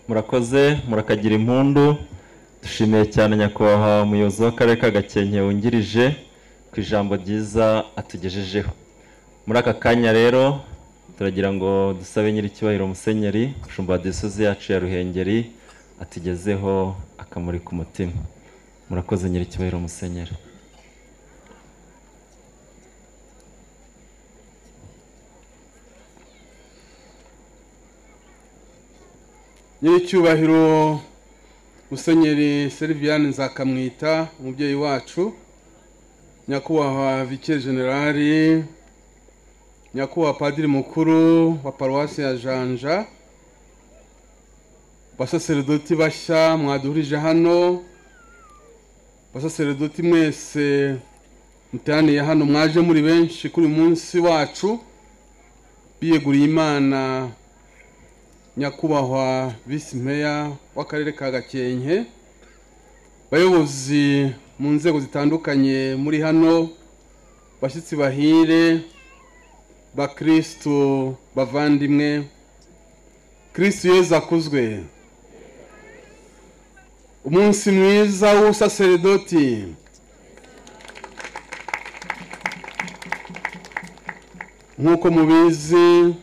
murakoze murakagira impundu dushimiye cyane nyakubahwa umuyobozi w'akarere ka gakenke wungirije ku ijambo ryiza atugejejeho muri aka kanya rero turagira ngo dusabe nyir'icyubahiro musenyeri umushumba wa diyoseze yacu ya ruhengeri atugezeho akamuri ku mutima murakoze nyir'icyubahiro musenyeri nyiricyubahiro musenyeri seriviyani nzakamwita umubyeyi wacu nyakubahwa vike generali nyakubahwa padiri mukuru wa paruwasi ya janja basaseredoti bashya mwaduhurije hano basaseredoti mwese muteraniye hano mwaje muri benshi kuri uyu munsi wacu biyeguriye imana nyakubahwa visi meya w'akarere ka gakenke bayobozi mu nzego zitandukanye muri hano bashyitsi bahire bakirisitu bavandimwe kirisitu yeza akuzwe umunsi mwiza w'ubusaseredoti nk'uko mubizi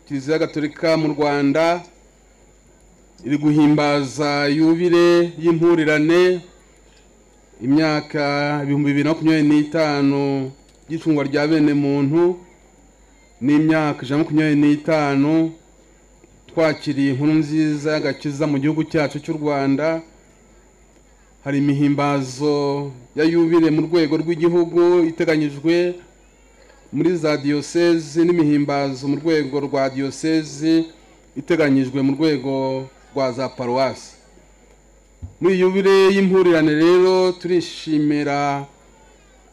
kiliziya gatolika mu rwanda iri guhimbaza yubire y'impurirane imyaka ibihumbi bibiri na makumyabiri n'itanu y'icungwa rya bene muntu n'imyaka ijana na makumyabiri n'itanu twakiriye inkuru nziza y'agakiza mu gihugu cyacu cy'u rwanda hari imihimbazo ya yubire mu rwego rw'igihugu iteganyijwe muri za diyosezi n'imihimbazo mu rwego rwa diyosezi iteganyijwe mu rwego rwa za paruwasi muri yubire y'impurirane rero turishimira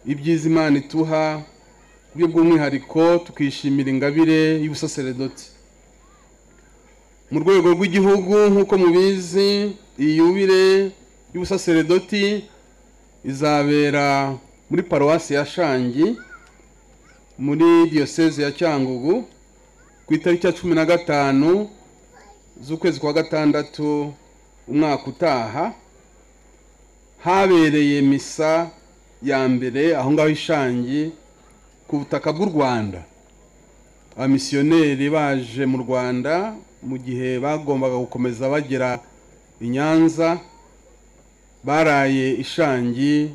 ibyiza imana ituha buryo bw'umwihariko tukishimira ingabire y'ubusaseredoti mu rwego rw'igihugu nk'uko mubizi iyi yubire y'ubusaseredoti izabera muri paruwasi ya shangi muri diyoseze ya cyangugu ku itariki ya cumi na gatanu z'ukwezi kwa gatandatu umwaka utaha habereye misa ya mbere aho ngaho ishangi ku butaka bw'u rwanda abamisiyoneri baje mu rwanda mu gihe bagombaga gukomeza bagera i nyanza baraye ishangi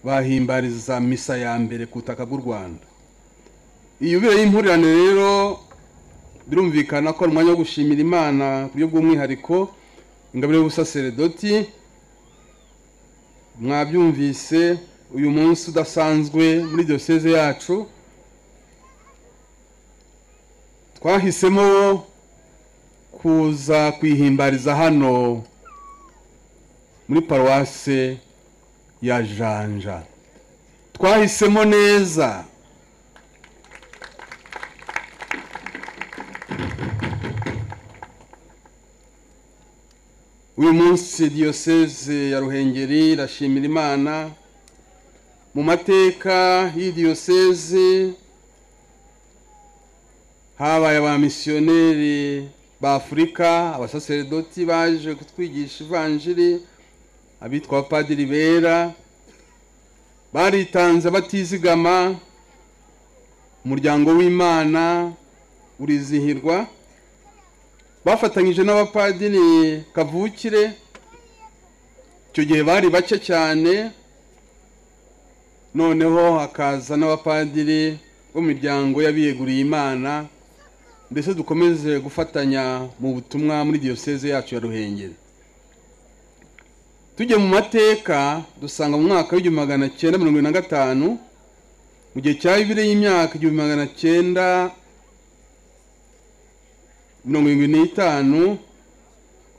bahimbariza misa ya mbere ku butaka bw'u rwanda iyubire y'impurirane rero birumvikana ko ari umwanya wo gushimira imana ku buryo bw'umwihariko ingabire y'ubusaseredoti mwabyumvise uyu munsi udasanzwe muri diyoseze yacu twahisemo kuza kuyihimbariza hano muri paruwase ya janja twahisemo neza uyu munsi diyoseze ya ruhengeri irashimira imana mu mateka y'iyi diyoseze habaye abamisiyoneri b'afurika abasaseredoti baje kutwigisha ivanjiri abitwa abapadiri bera baritanze batizigama umuryango w'imana urizihirwa bafatanyije n'abapadiri kavukire icyo gihe bari bake cyane noneho hakaza n'abapadiri bo mu miryango y'abiyeguriye imana ndetse dukomeze gufatanya mu butumwa muri diyoseze yacu ya ruhengeri tujye mu mateka dusanga mu mwaka w'igihumbi magana cyenda mirongo irindwi na gatanu mu gihe cya bibiri y'imyaka igihumbi magana cyenda mirongo irindwi n'itanu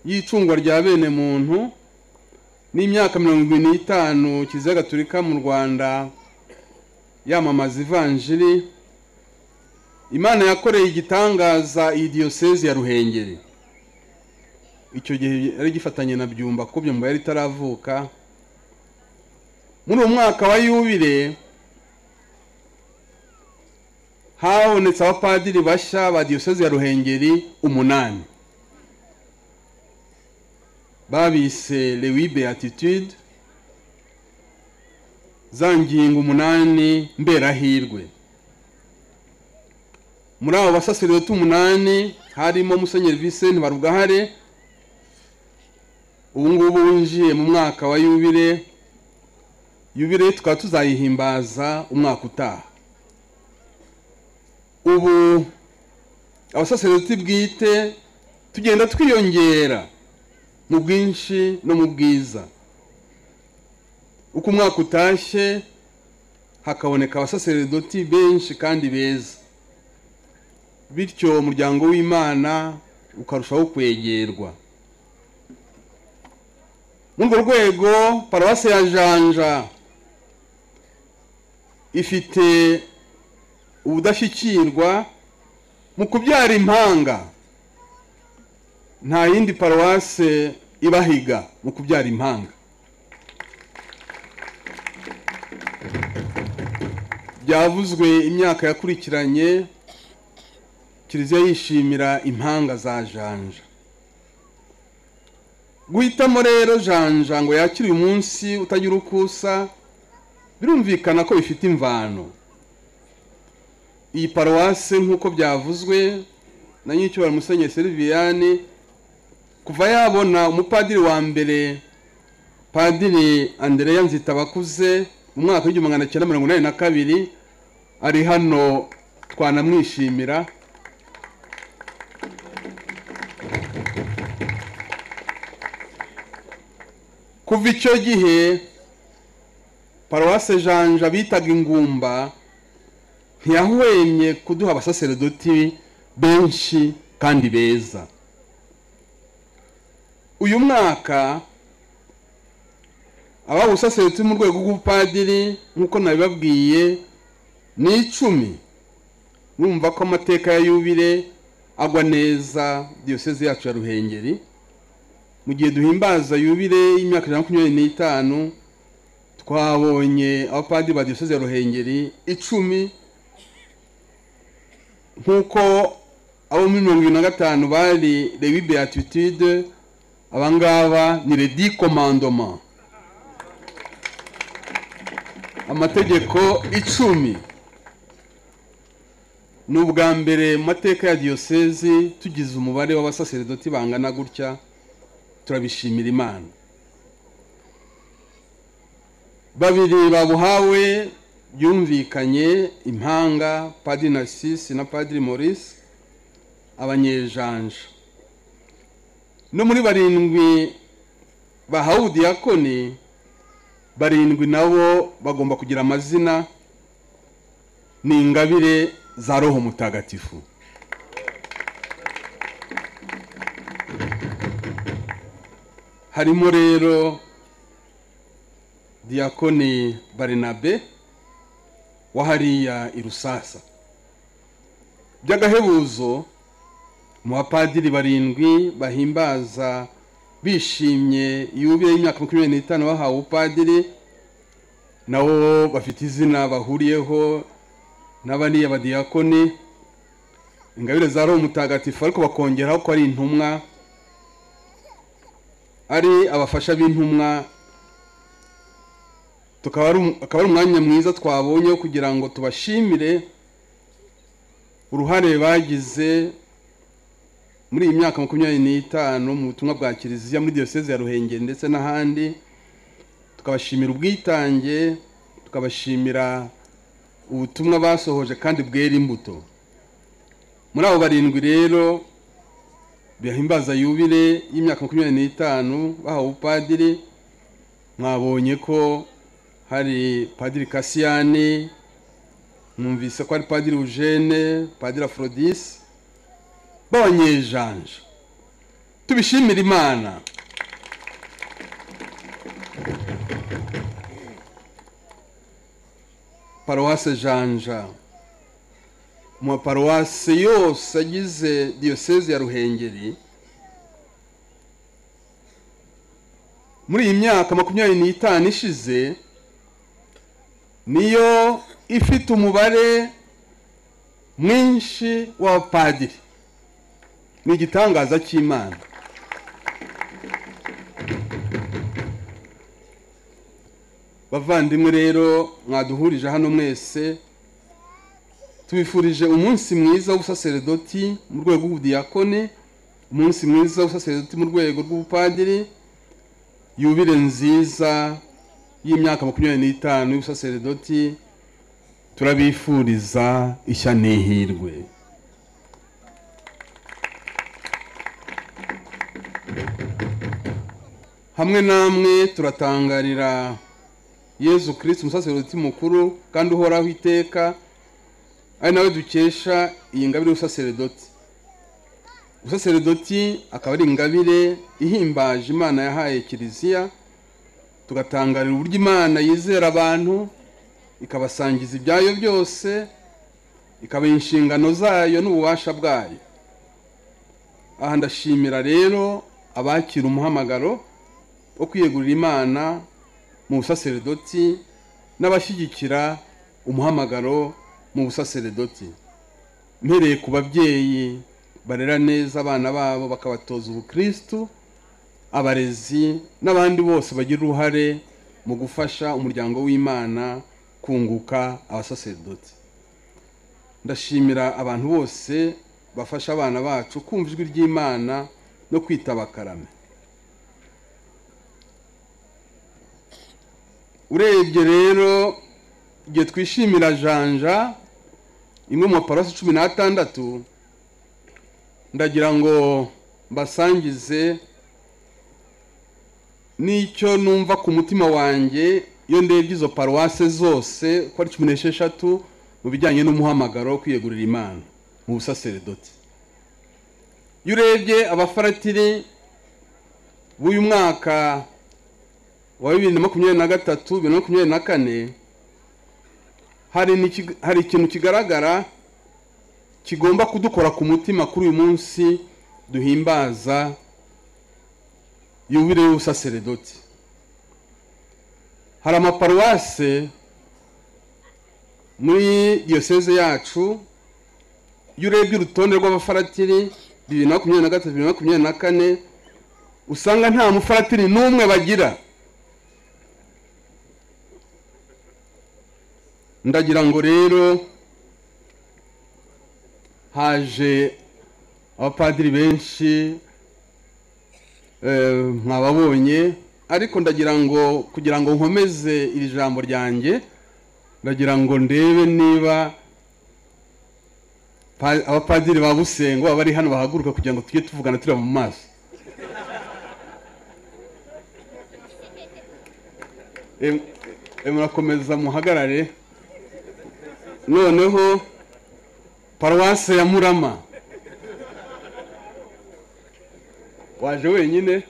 y'icungwa rya bene muntu n'imyaka mirongo irindwi n'itanu kiliziya gatolika mu rwanda yamamaza ivanjiri imana yakoreye igitangaza iyi diyoseze ya ruhengeri icyo gihe yari gifatanye na byumba ko byumba yari itaravuka muri uwo mwaka wa yubire habonetse abapadiri bashya ba diyoseze ya ruhengeri umunani babise lewi beatitude za ngingo umunani mberahirwe muri abo basaseredoti umunani harimo musenyeri Vincent barugahare ubu ngubu winjiye mu mwaka wa yubire yubire tukaba tuzayihimbaza umwaka utaha ubu abasaseredoti bwite tugenda twiyongera mu bwinshi no mu bwiza uko umwaka utashye hakaboneka abasaseredoti benshi kandi beza bityo umuryango w'imana ukarushaho kwegerwa muri urwo rwego paruwasi ya janja ifite ubudashyikirwa mu kubyara impanga nta yindi paruwase ibahiga mu kubyara impanga byavuzwe imyaka yakurikiranye kiliziya yishimira impanga za janja guhitamo rero janja ngo yakire uyu munsi utagira ukusa birumvikana ko bifite imvano iyi paruwase nk'uko byavuzwe na nyir'icyubahiro musenyeri seriviyani kuva yabona umupadiri wa mbere padiri andereya nzitabakuze mu mwaka w'igihumbi magana cyenda mirongo inani na kabiri ari hano twanamwishimira kuva icyo gihe paruwase janja bitaga ingumba ntiyahwemye kuduha abasaseredoti benshi kandi beza uyu mwaka ababa ubusaseredoti mu rwego rw'ubupadiri nk'uko nabibabwiye ni icumi numva ko amateka ya yubire agwa neza diyoseze yacu ya ruhengeri mu gihe duhimbaza yubire y'imyaka ijana na makumyabiri n'itanu twabonye abapadiri ba diyoseze ya ruhengeri icumi nk'uko abo muri mirongo irindwi na gatanu bari rebi beatitude abangaba ni redi komandoma amategeko icumi ni ubwa mbere mu mateka ya diyosezi tugize umubare w'abasaseredoti bangana gutya turabishimira imana babiri babuhawe byumvikanye impanga padiri narisisi na padiri maurice abanyejanja no muri barindwi bahawe ubudiyakoni barindwi nabo bagomba kugira amazina ni ingabire za roho mutagatifu harimo rero diyakoni barinabe wa hariya i rusasa by'agahebuzo mu bapadiri barindwi bahimbaza bishimye yubire y'imyaka makumyabiri n'itanu bahawe ubupadiri nabo bafite izina bahuriyeho n'abariya badiyakoni ingabire za roho mutagatifu ariko bakongeraho ko ari intumwa ari abafasha b'intumwa tukaba ari umwanya mwiza twabonye kugira ngo tubashimire uruhare bagize muri iyi myaka makumyabiri n'itanu mu butumwa bwa kiliziya muri diyoseze ya ruhengeri ndetse n'ahandi tukabashimira ubwitange tukabashimira ubutumwa basohoje kandi bwera imbuto muri abo barindwi rero bihimbaza yubire y'imyaka makumyabiri n'itanu bahawe ubupadiri mwabonye ko hari padiri kasiyani mwumvise ko hari padiri eugene padiri afrodisi b'abanyejanja tubishimire imana paruwase janja mu maparuwasi yose agize diyoseze ya ruhengeri muri iyi myaka makumyabiri n'itanu ishize niyo ifite umubare mwinshi w'abapadiri ni igitangaza cy'imana bavandimwe rero mwaduhurije hano mwese tubifurije umunsi mwiza w'ubusaseredoti mu rwego rw'ubudiyakone umunsi mwiza w'ubusaseredoti mu rwego rw'ubupadiri yubire nziza y'imyaka makumyabiri n'itanu y'ubusaseredoti turabifuriza ishya n'ihirwe hamwe namwe turatangarira yezu kirisiti umusaserodoti mukuru kandi uhoraho iteka ari nawe dukesha iyi ngabire y'ubusaseredoti ubusaseredoti akaba ari ingabire ihimbaje imana yahaye kiliziya tugatangarira uburyo imana yizera abantu ikabasangiza ibyayo byose ikabaha inshingano zayo n'ububasha bwayo aha ndashimira rero abakira umuhamagaro wo kwiyegurira imana mu busaseredoti n'abashyigikira umuhamagaro mu busaseredoti mpereye ku babyeyi barera neza abana babo bakabatoza ubukirisitu abarezi n'abandi bose bagira uruhare mu gufasha umuryango w'imana kunguka abasaseredoti ndashimira abantu bose bafasha abana bacu kumva ijwi ry'imana no kwitaba akarame urebye rero igihe twishimira janja imwe mu maparuwasi cumi n'atandatu ndagira ngo mbasangize n'icyo numva ku mutima wanjye iyo ndebye izo paruwase zose ko ari cumi n'esheshatu mu bijyanye n'umuhamagaro wo kwiyegurira imana mu busaseredoti iyo urebye abafaratiri b'uyu mwaka wa bibiri na makumyabiri na gatatu bibiri na makumyabiri na kane hari n'iki- hari ikintu kigaragara kigomba kudukora ku mutima kuri uyu munsi duhimbaza yubile y'ubusaseredoti hari amaparuwase muri diyoseze yacu iyo urebye urutonde rw'abafaratiri bibiri na makumyabiri na gatatu bibiri na makumyabiri na kane usanga nta mufaratiri n'umwe bagira ndagira ngo rero haje abapadiri benshi eh, mwababonye ariko ndagira ngo kugira ngo nkomeze iri jambo ryanjye ndagira ngo ndebe niba pa- abapadiri ba busengo abari hano bahaguruka kugira ngo tujye tuvugana tureba mu maso Em- em, murakomeza muhagarare noneho paruwase ya murama waje wenyine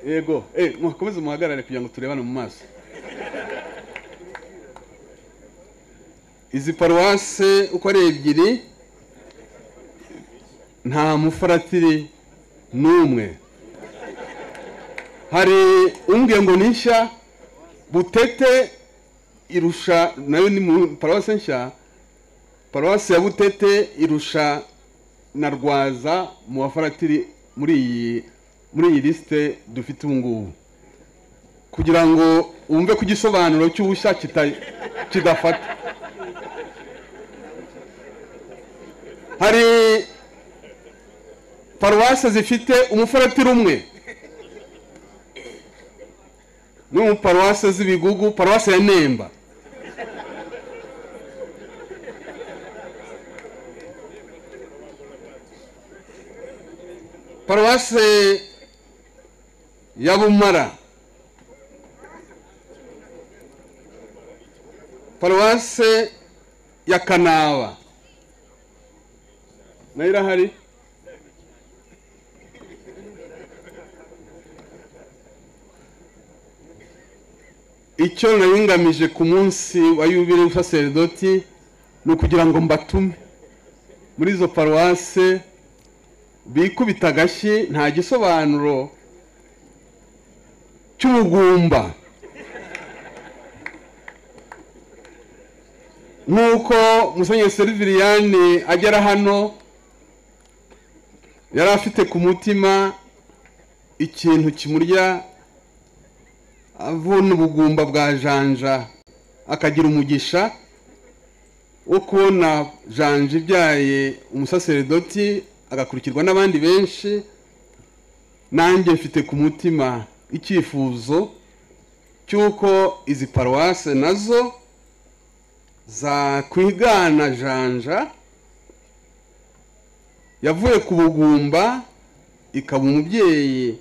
yego eh mukomeze muhagarare kugira ngo turebane mu maso izi paruwase uko ari ebyiri nta mufaratiri n'umwe hari umbwiye ngo ni nshya butete irusha nayo ni mu paruwasi nshya paruwasi ya butete irusha na rwaza mu bafaratiri muri iyi muri iyi lisite dufite ubu ngubu kugira ngo wumve ko igisobanuro cy'ubushya kita- kidafata hari paruwasi zifite umufaratiri umwe ni mu paruwase z'ibigugu paruwase ya nemba paruwase ya bumara paruwase ya kanaba nayo irahari icyo nari ngamije ku munsi wa yubile w'ubusaseredoti ni ukugira ngo mbatume muri izo paruwase bikubita agashyi nta gisobanuro cy'ubugumba nk'uko musenyeri seriviriyani agera hano yari afite ku mutima ikintu kimurya abona ubugumba bwa janja akagira umugisha wo kubona janja ibyaye umusaseredoti agakurikirwa n'abandi benshi nanjye mfite ku mutima icyifuzo cy'uko izi paruwase nazo zakwigana janja yavuye ku bugumba ikaba umubyeyi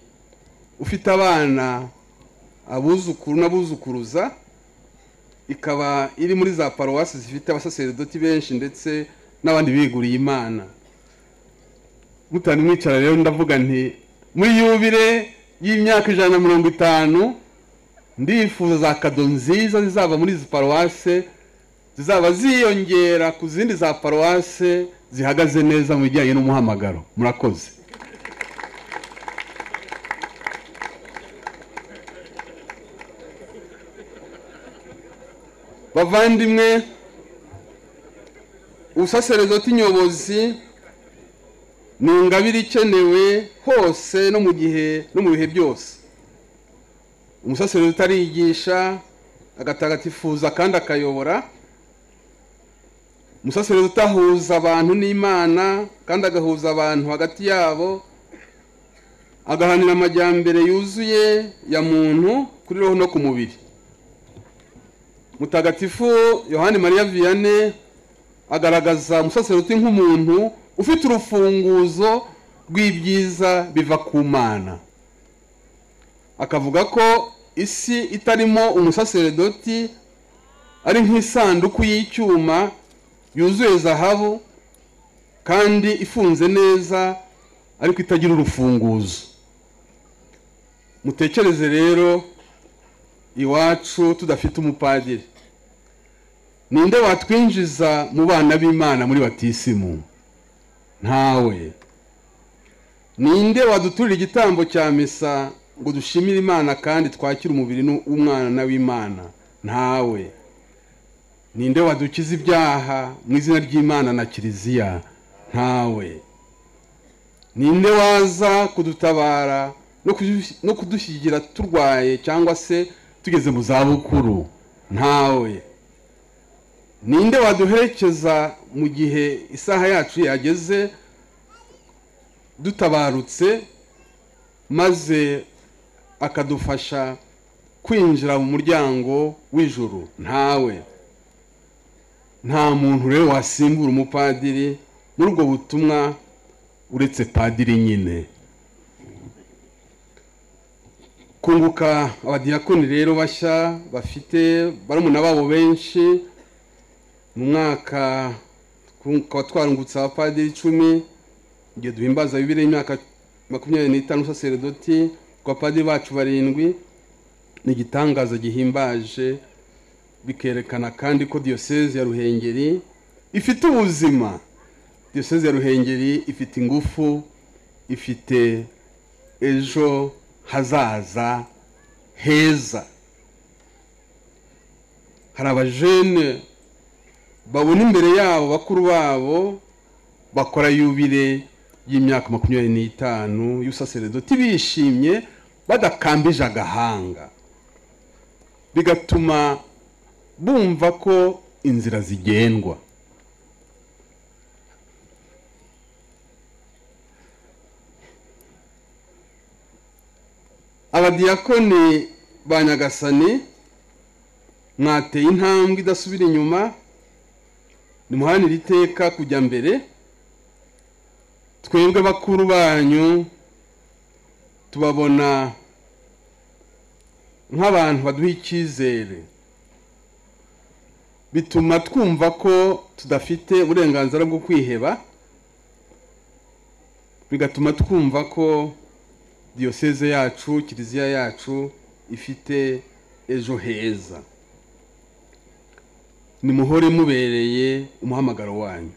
ufite abana abuzukuru n'abuzukuruza ikaba iri muri za paruwasi zifite abasaseredoti benshi ndetse n'abandi biguriye imana mutane mwicara rero ndavuga nti muri yubire y'imyaka ijana na mirongo itanu ndifuza za kado nziza zizava muri izi paruwase zizaba ziyongera ku zindi za paruwase zihagaze neza mu bijyanye n'umuhamagaro murakoze bavandimwe ubusaseredoti nyobozi ni ingabire ikenewe hose no mu gihe no mu bihe byose umusaseredoti arigisha agatagatifuza kandi akayobora umusaseredoti ahuza abantu n'imana kandi agahuza abantu hagati yabo agahanira amajyambere yuzuye ya muntu kuri roho no ku mubiri mutagatifu yohani mariya viyane agaragaza umusaseruti nk'umuntu ufite urufunguzo rw'ibyiza biva ku mana akavuga ko isi itarimo umusaseredoti ari nk'isanduku y'icyuma yuzuye zahabu kandi ifunze neza ariko itagira urufunguzo mutekereze rero iwacu tudafite umupadiri ninde watwinjiza mu bana b'imana muri batisimu ntawe ninde waduturira igitambo cya misa ngo dushimire imana kandi twakire umubiri w'umwana w'imana ntawe ninde wadukiza ibyaha mu izina ry'imana na kiliziya ntawe ninde waza kudutabara no kudushyigikira turwaye cyangwa se tugeze mu zabukuru ntawe ninde waduherekeza mu gihe isaha yacu yageze dutabarutse maze akadufasha kwinjira mu muryango w'ijuru ntawe nta muntu rero wasimbura umupadiri muri ubwo butumwa uretse padiri nyine kunguka abadiyakoni rero bashya bafite barumuna babo benshi mu mwaka tukaba twarungutse abapadiri icumi igihe duhimbaza bibiri y'imyaka makumyabiri n'itanu saseredoti ku bapadiri bacu barindwi ni igitangaza gihimbaje bikerekana kandi ko diyoseze ya ruhengeri ifite ubuzima diyoseze ya ruhengeri ifite ingufu ifite ejo hazaza heza hari abajene babona imbere yabo bakuru babo bakora yubire y'imyaka makumyabiri n'itanu y'ubusaseredoti bishimye badakambije agahanga bigatuma bumva ko inzira zigendwa abadiyakoni ba nyagasani mwateye intambwe idasubira inyuma nimuhanire iteka kujya mbere twebwe bakuru banyu tubabona nk'abantu baduha icyizere bituma twumva ko tudafite uburenganzira bwo kwiheba bigatuma twumva ko diyoseze yacu kiliziya yacu ifite ejo heza nimuhore mubereye umuhamagaro wanyu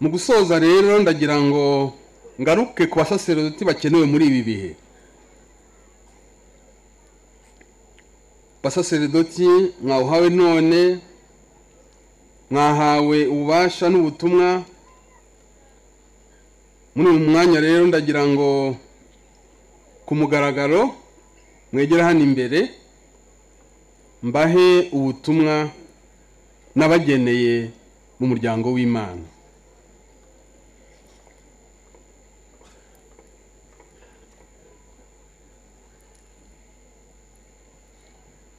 mu gusoza rero ndagira ngo ngaruke ku basaseredoti bakenewe muri ibi bihe basaseredoti mwawuhawe none mwahawe ububasha n'ubutumwa muri uyu mwanya rero ndagira ngo ku mugaragaro mwegera hano imbere mbahe ubutumwa nabageneye mu muryango w'imana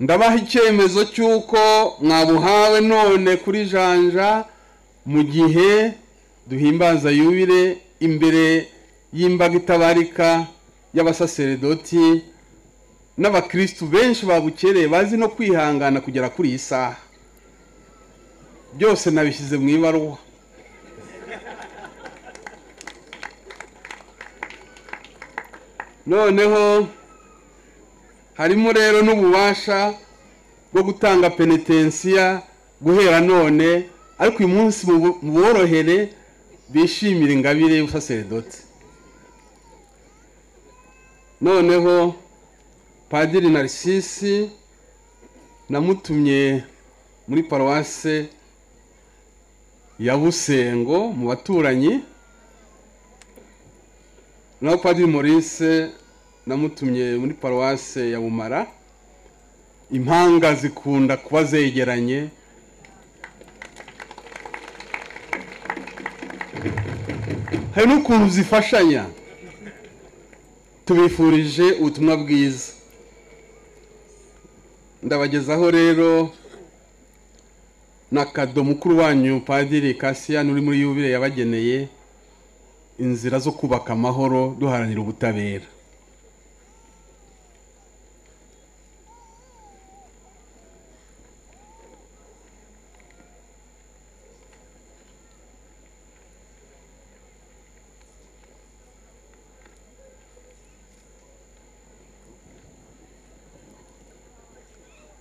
ndabaha icyemezo cy'uko mwabuhawe none kuri janja mu gihe duhimbaza yubire imbere y'imbaga itabarika y'abasaseredoti n'abakirisitu benshi babukereye bazi no kwihangana kugera kuri iyi saha byose nabishyize mu ibaruwa noneho harimo rero n'ububasha bwo gutanga penetensiya guhera none ariko uyu munsi borohere bishimira ingabire y'ubusaseredoti noneho padiri narisisi namutumye muri paruwase ya busengo mu baturanyi naho padiri morise namutumye muri paruwase ya bumara impanga zikunda kuba zegeranye hari n'ukuntu zifashanya tubifurije ubutumwa bwiza ndabagezaho rero na kado mukuru wanyu padiri kasiyani uri muri yubire yabageneye inzira zo kubaka amahoro duharanira ubutabera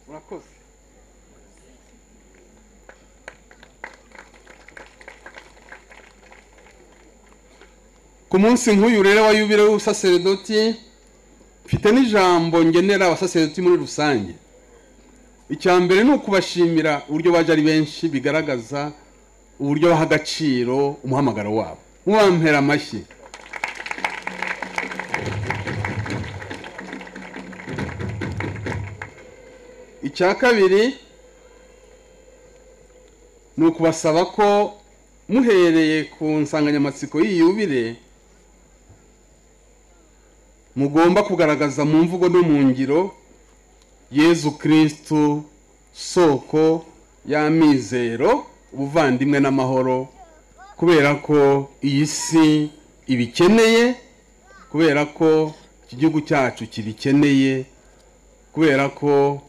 urakoze ku munsi nk'uyu rero wa yubile w'ubusaseredoti mfite n'ijambo ngenera abasaseredoti muri rusange icya mbere ni ukubashimira uburyo baje ari benshi bigaragaza uburyo baha agaciro umuhamagaro wabo mubampera amashyi icya kabiri ni ukubasaba ko muhereye ku nsanganyamatsiko y'iyi yubire mugomba kugaragaza mu mvugo no mu ngiro yezu kirisitu soko y'amizero ubuvandimwe n'amahoro kubera ko iyi si ibikeneye kubera ko iki gihugu cyacu kibikeneye kubera ko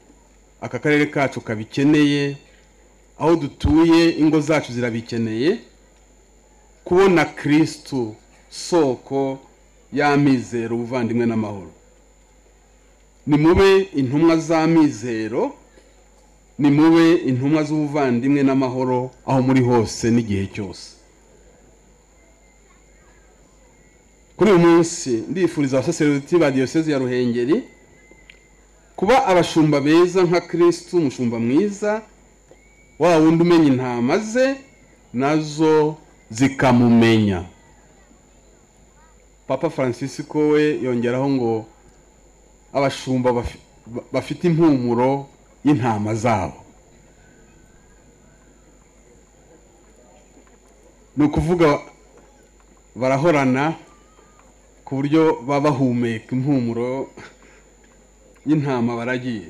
aka karere kacu kabikeneye aho dutuye ingo zacu zirabikeneye kubona kirisitu soko y'amizero ubuvandimwe n'amahoro nimube intumwa z'amizero nimube intumwa z'ubuvandimwe n'amahoro aho muri hose n'igihe cyose kuri uyu munsi ndifuriza abasaseredoti ba diyoseze ya ruhengeri kuba abashumba beza nka kirisitu umushumba mwiza wa wundi umenya intama ze nazo zikamumenya papa francisco we yongeraho ngo abashumba bafite impumuro y'intama zabo ni ukuvuga barahorana ku buryo baba bahumeka impumuro y'intama baragiye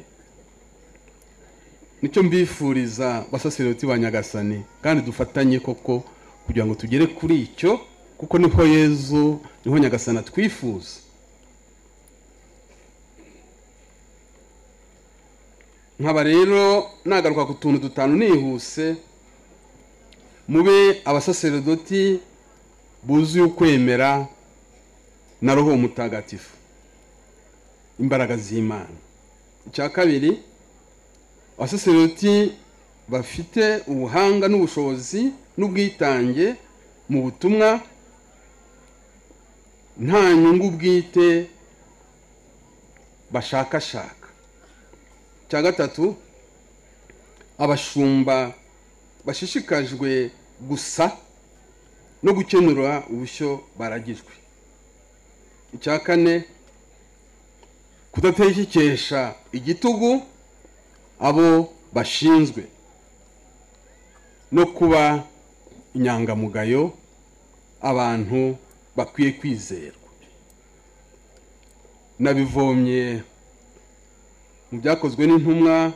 nicyo mbifuriza basaseredoti ba nyagasani kandi dufatanye koko kugira ngo tugere kuri icyo kuko niho yezu niho nyagasani atwifuza nkaba rero nagaruka ku tuntu dutanu nihuse mube abasaseredoti buzuye ukwemera na roho mutagatifu imbaraga z'imana icya kabiri abasaserodoti bafite ubuhanga n'ubushobozi n'ubwitange mu butumwa nta nyungu bwite bashakashaka icya gatatu abashumba bashishikajwe gusa no gukenura ubushyo baragijwe icya kane kudategekesha igitugu abo bashinzwe no kuba inyangamugayo abantu bakwiye kwizerwa nabivomye mu byakozwe n'intumwa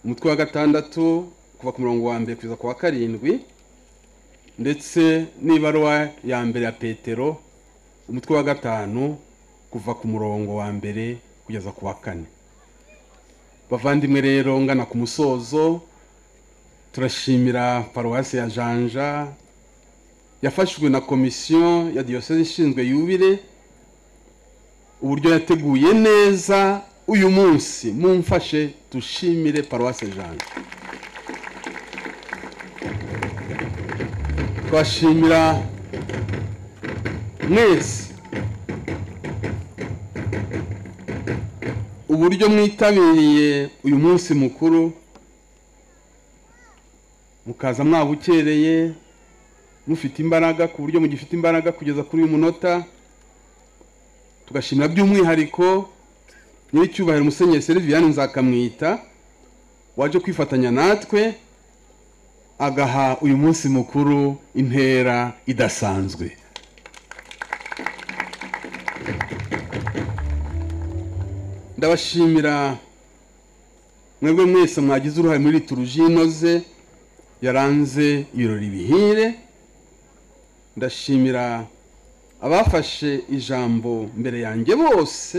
umutwe wa gatandatu kuva ku murongo wa mbere kugeza ku wa karindwi ndetse n'ibaruwa ya mbere ya petero umutwe wa gatanu kuva ku murongo wa mbere kugeza ku wa kane bavandimwe rero ngana ku musozo turashimira paruwasi ya janja yafashwe na komisiyo ya diyoseze ishinzwe yubire uburyo yateguye neza uyu munsi mumfashe dushimire paruwasi janja twashimira mwese uburyo mwitabiriye uyu munsi mukuru mukaza mwabukereye mufite imbaraga ku buryo mugifite imbaraga kugeza kuri uyu munota tugashimira by'umwihariko nyiricyubahiro umusenyeri seriviyani nzakamwita waje kwifatanya natwe agaha uyu munsi mukuru intera idasanzwe ndabashimira mwebwe mwese mwagize uruhare muri lituruji inoze yaranze ibirori bihire ndashimira abafashe ijambo mbere yanjye bose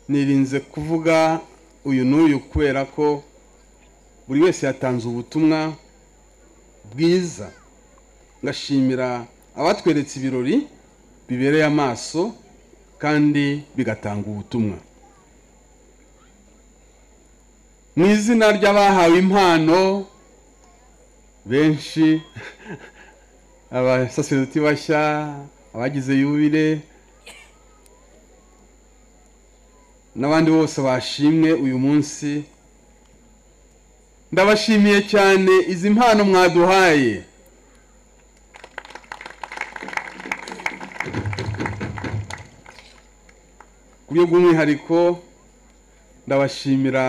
nirinze kuvuga uyu n'uyu kubera ko buri wese yatanze ubutumwa bwiza ngashimira abatweretse ibirori bibereye amaso kandi bigatanga ubutumwa mu izina ry'abahawe impano benshi abasaseredoti bashya abagize yubire n'abandi bose bashimwe uyu munsi ndabashimiye cyane izi mpano mwaduhaye ku buryo bw'umwihariko ndabashimira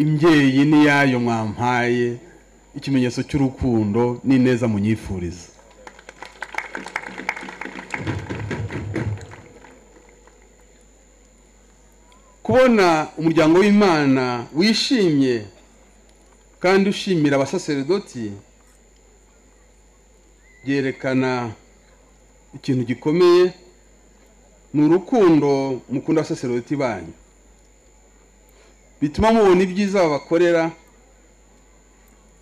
imbyeyi n'iyayo mwampaye ikimenyetso cy'urukundo n'ineza munyifuriza kubona umuryango w'imana wishimye kandi ushimira abasaseredoti byerekana ikintu gikomeye ni urukundo mukunda abasaseredoti banyu bituma mubona ibyiza babakorera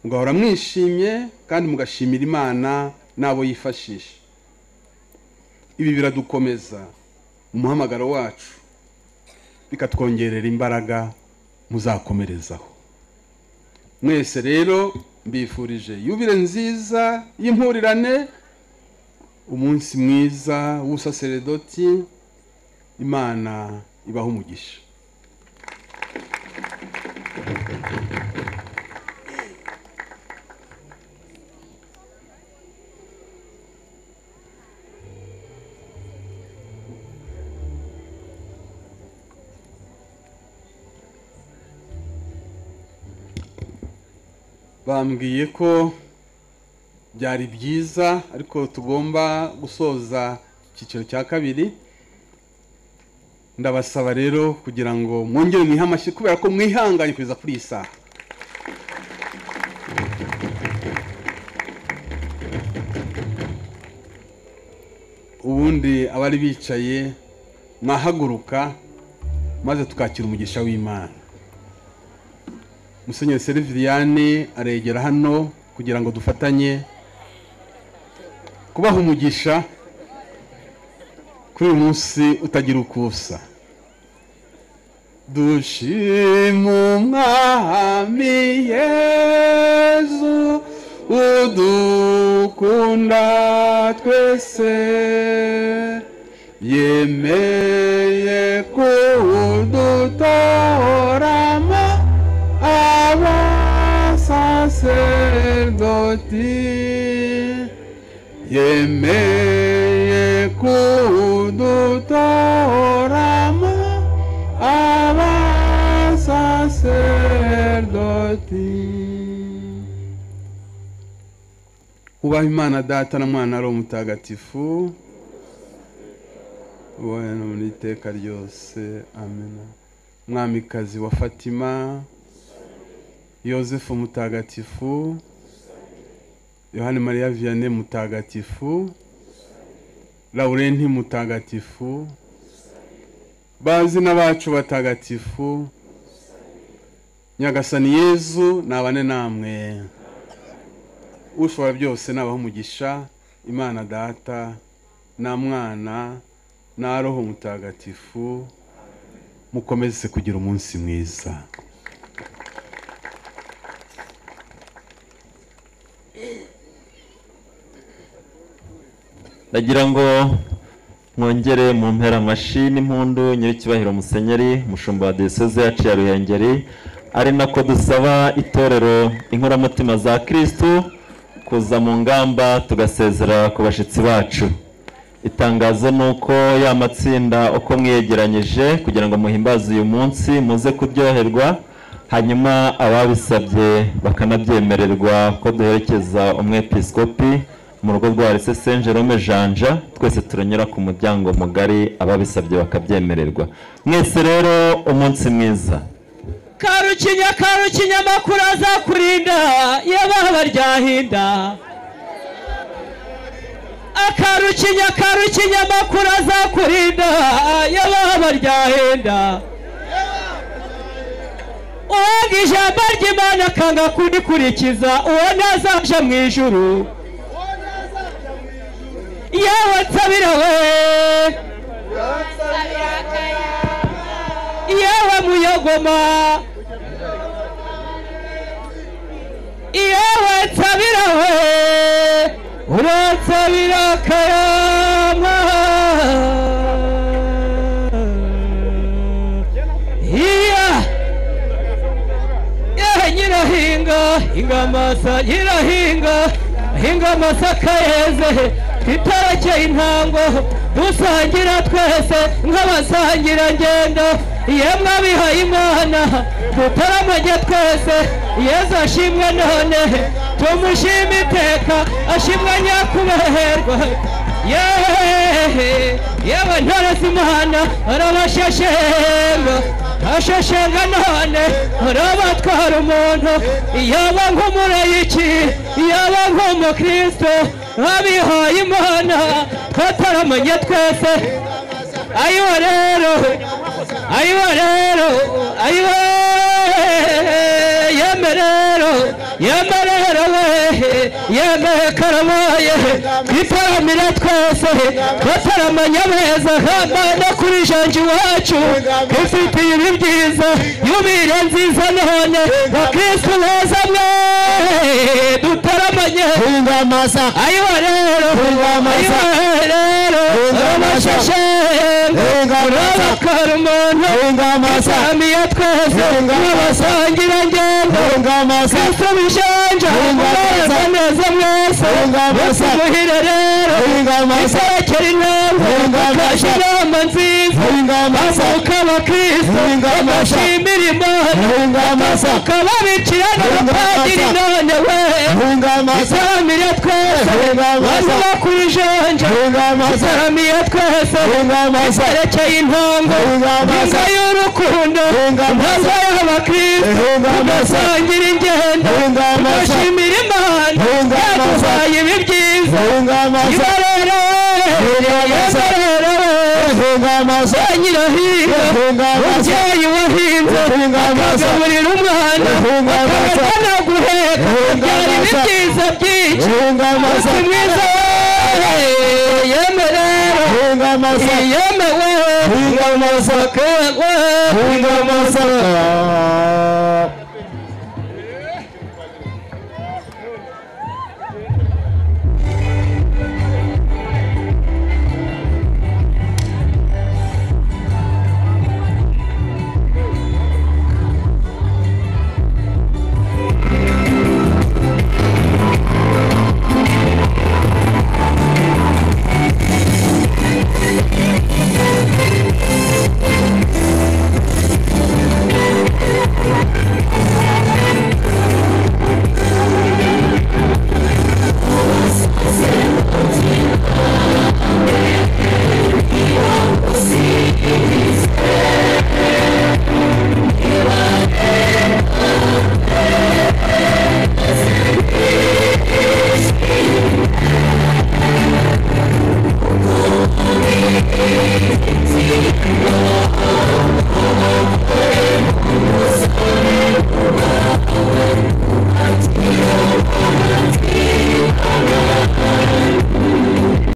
mugahora mwishimye kandi mugashimira imana n'abo yifashisha ibi biradukomeza mu muhamagaro wacu bikatwongerera imbaraga muzakomerezaho mwese rero mbifurije yubire nziza y'impurirane umunsi mwiza w'ubusaseredoti imana ibaho umugisha bambwiye ko byari byiza ariko tugomba gusoza icyiciro cya kabiri ndabasaba rero kugira ngo mwongere mwihe amashyi kubera ko mwihanganye kugeza kuri iyi saha ubundi abari bicaye mwahaguruka maze tukakira umugisha w'imana musenyeri seriviyani aregera hano kugira ngo dufatanye kubaha umugisha kuri uyu munsi utagira uko usa dushima umwami yezu udukunda twese yemeye kudutoramo abasaserdoti yemeye kudutoramo ati ubaha imana data na mwana ari umutagatifu wowe no mu iteka ryose amena mwamikazi wa fatima yosefu mutagatifu yohani mariya vianney mutagatifu laurenti mutagatifu bazina bacu batagatifu nyagasani yezu nabane namwe ushobora byose nabaho umugisha imana data na mwana na roho mutagatifu mukomeze kugira umunsi mwiza ndagira ngo mwongere mu mpera amashyi n'impundu nyir'icyubahiro musenyeri mushumba wa diyoseze yacu ya ruhengeri ari nako dusaba itorero inkoramutima za kirisitu kuza mu ngamba tugasezera ku bashyitsi bacu itangazo ni uko ya matsinda uko mwiyegeranyije kugira ngo muhimbaze uyu munsi muze kuryoherwa hanyuma ababisabye bakanabyemererwa ko duherekeza umwepiskopi mu rugo rwa rese saint jerome janja twese turanyura ku muryango mugari ababisabye bakabyemererwa mwese rero umunsi mwiza karukinya karukinya amakuru azakurinda yabaha baryahinda akarukinya karukinya amakuru azakurinda yabaha baryahinda uwanga ijambo ry'imana akanga kudikurikiza uwo ntazaje mu ijuru yewe nsabira we yewe muyogoma yewe nsabira we uransabira akayama iya yewe nyirahinga hinga amasa nyirahinga hinga amasaka yeze tutarekeye intango dusangira twese nk'abasangira ngendo yemwe abihaye imana tutaramage twese yezu ashimwe none tumushime iteka ashimwe nyakuberwa yehe yewe ntarasi imana arabasheshenga asheshenga none arabatwara umuntu yaba nk'umurayiki yaba nk'umukristo abihaye imana tutaramanye twese ayiwa rero ayiwa rero ayiwa yembe rero yembe rero wehe yembe karabaye twitaramire twese bataramanya beza hamana kuri janja iwacu twifitiye ibi byiza yubire nziza none bakristu beza mwe dutaramanye Hunga amasa ayiwa rero Ungamaza. ayiwa rero Ungamaza. urabashashenga Ungamaza. urabakara umuntu Hunga amasa isamiye twese Ungamaza. n'abasangira ngendo Hunga amasa kristo bishanja Ungamaza. mureza neza mwese Ungamaza. muhire rero Hunga amasa iserekera inama Ungamaza. bakasha inama nziza Hunga amasa bamuka abakristo Ungamaza. bashimira imana Hunga amasa ukaba bicirana abapadiri Ungamaza. none we Hunga amasa isaramire twese Ungamaza. banyura ku ijanja Hunga amasa isaramire twese Hunga amasa iserekeye intongo Ungamaza. inka y'urukundo Ungamaza. intango y'abakristo Ungamaza. udasangira ingendo Hunga amasa ugashimira imana Ungamaza. yaduhaye ibi byiza Hunga amasa ibarere Ungamaza. ibarere Hunga amasa nyirahinga Hunga amasa umubyeyi wahinze Hunga amasa agaburira umwana Hunga amasa akabona guheka byari Ungamaza. ibyiza byinshi Hunga amasa Umunsi mwiza we yemerera Hunga amasa yemewe Hunga amasa we Hunga amasa